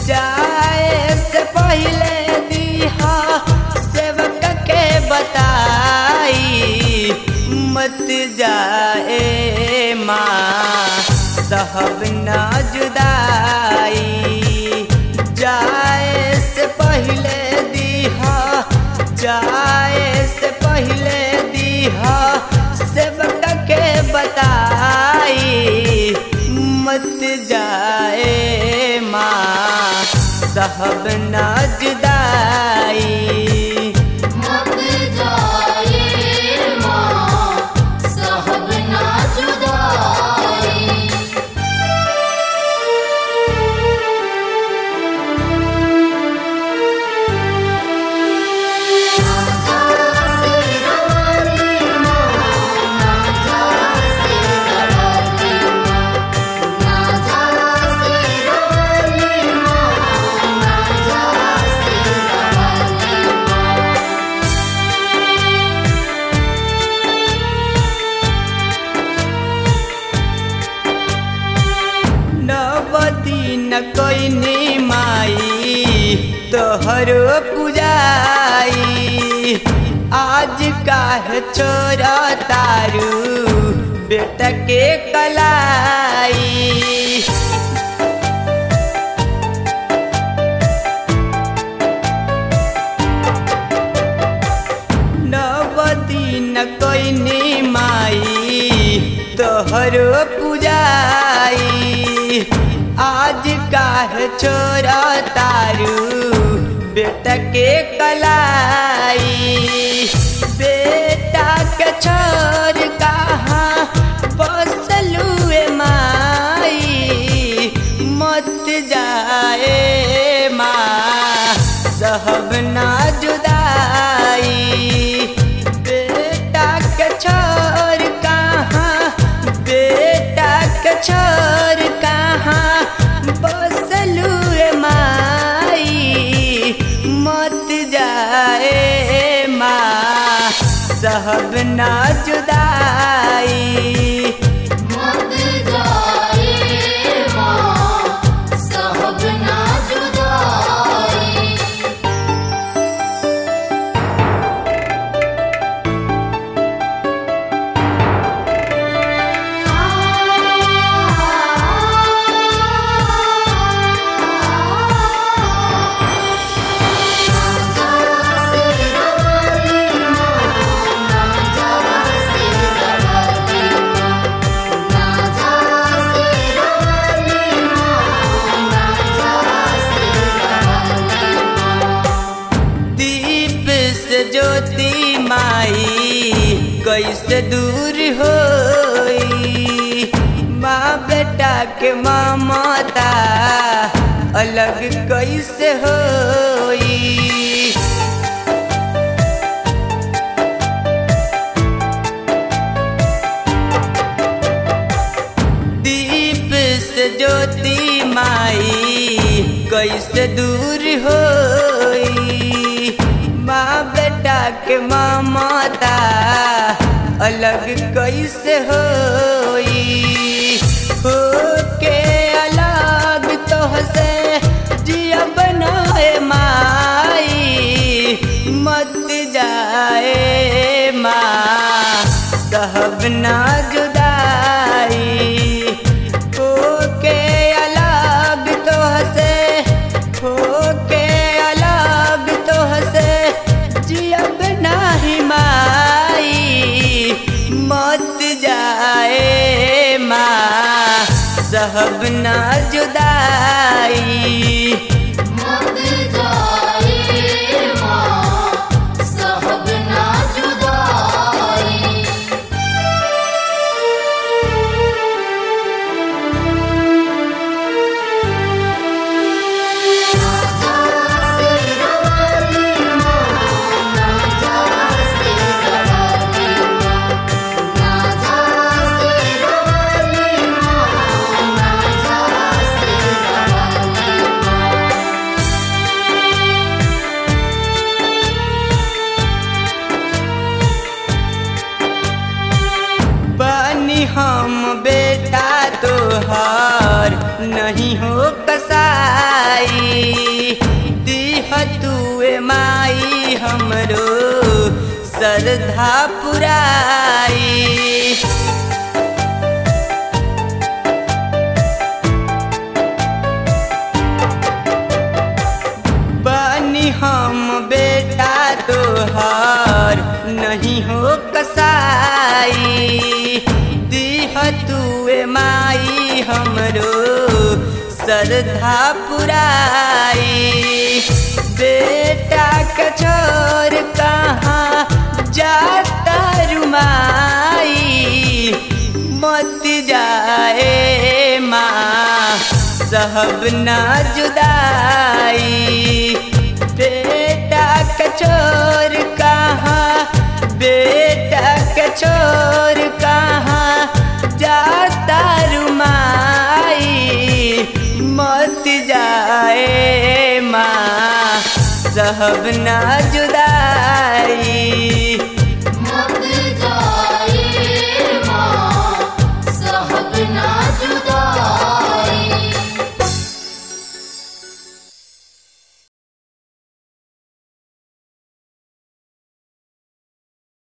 जाए से पहले दिहा सेवक के बताई मत जाए माँ साहब ना जुदाई जाए से पहले दिहा जाए से पहले दिहा सेवक के बताई मत जाए माँ साहब ना जुदाई मत जाए माँ साहब ना जुदाई नवती न कोई माई तोहरो पुजाई आज काह छोरा तारू बेटा के कलाई नवती न कोई माई तोहरो पुजाई आज काह छोरा तारू बेटा के कलाई बेटा के छोर कहाँ बसलू माई मत जाए माँ सहब ना जुदाई बेटा के छोर कहाँ बेटा के छोर कहाँ बसलू माई मत जाए माँ सहब ना जुदाई मत जाए माँ साहब ना जुदाई दीप से ज्योति माई कैसे दूर होई माँ बेटा के ममता अलग कैसे होई दीप से ज्योति माई कैसे दूर होई माँ बेटा के ममता अलग कैसे होई हो के अलग तो से जिया बनाए माई मत जाए माँ सहब ना जुदाई हो के अलग तो से हो के अलग तो से जियब नाही माई मत जाए माँ सहब ना जुदाई मत जाए माँ साहब ना जुदाई ना हमरो श्रद्धा पुराई बनी हम बेटा तोहार नहीं हो कसाई दीह तुए माई हमरो श्रद्धा पुराई बेटा के छोर कहाँ जाता रुमाई मत जाए माँ सहब ना जुदाई बेटा के छोर कहाँ बेटा के छोर कहाँ जाता रुमाई मत जाए माँ सहब ना जुदाई